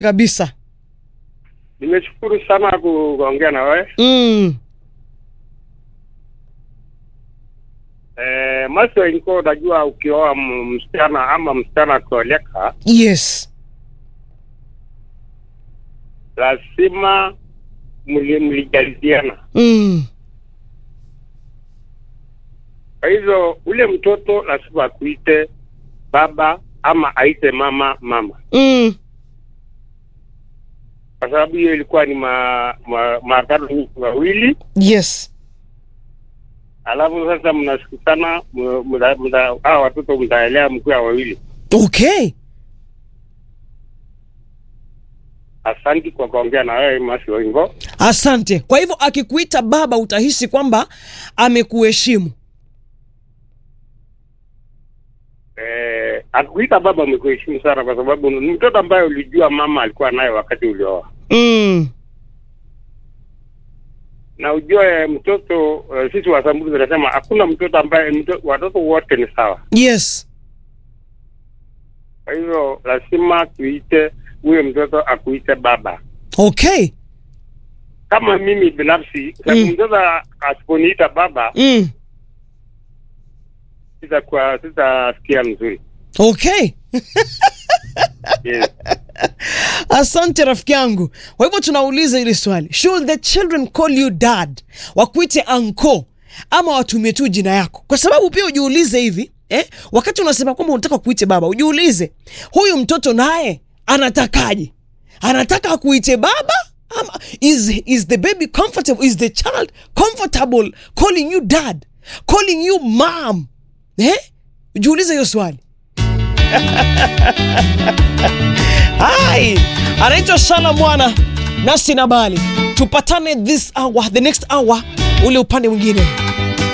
kabisa. Nimeshukuru sana ku- kuongea na wewe. Mm. Eh, Maso ilikuwa unajua ukioa m- msichana ama msichana akioleka Yes. lazima mli- mlijadiliana. Mm. Kwa hivyo ule mtoto lazima akuite baba ama aite mama mama, Mm. kwa sababu hiyo ilikuwa ni ma, ma, maagano nyinyi wawili, Yes. alafu sasa mnasikutana, m- mna- mna- hawa watoto mtaelea mkiwa wawili. Okay. Asanti kwa kuongea na wewe Masi Oingo. Asante. Kwa hivyo akikuita baba utahisi kwamba amekuheshimu. Eh, akuita baba amekuheshimu sana, kwa sababu ni mtoto ambaye ulijua mama alikuwa naye wakati ulioa, Mm. na ujue mtoto uh, sisi Wasamburu tunasema hakuna mtoto ambaye mto, watoto wote ni sawa. Yes. Kwa hivyo lazima tuite huyo mtoto akuite baba. Okay. Kama mimi binafsi, sababu Mm. mtoto asiponiita baba Mm. sitakuwa sitasikia mzuri. Okay. Yes. Asante rafiki yangu. Kwa hivyo tunauliza hili swali, should the children call you dad, wakuite anko ama watumie tu jina yako? Kwa sababu pia ujiulize hivi eh, wakati unasema kwamba unataka kuite baba, ujiulize huyu mtoto naye anatakaje? Anataka kuite baba ama is, is the baby comfortable? Is the child comfortable calling you dad, calling you mom? Eh, ujiulize hiyo swali. Hai, anaitwa Shana Mwana nasi na Bali. Tupatane this hour, the next hour, ule upande mwingine.